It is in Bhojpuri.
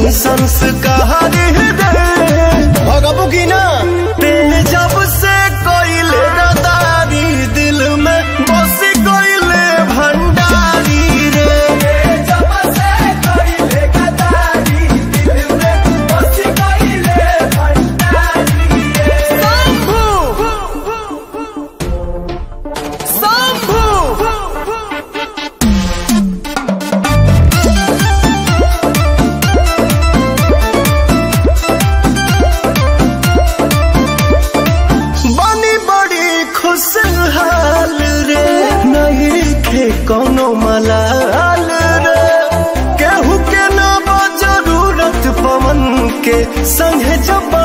हई संस्कार रे भगबू की ना ते जब से कोइले गदारी दिल में बस कोइले भंडारी रे जब से कोइले गदारी दिल में बस कोइले भंडारी रे शंभू शंभू बनी बड़ी खुशहाल रे नहीं खे कोनो मलाल रे केहू के ना बा जरूरत पवन के संगे जब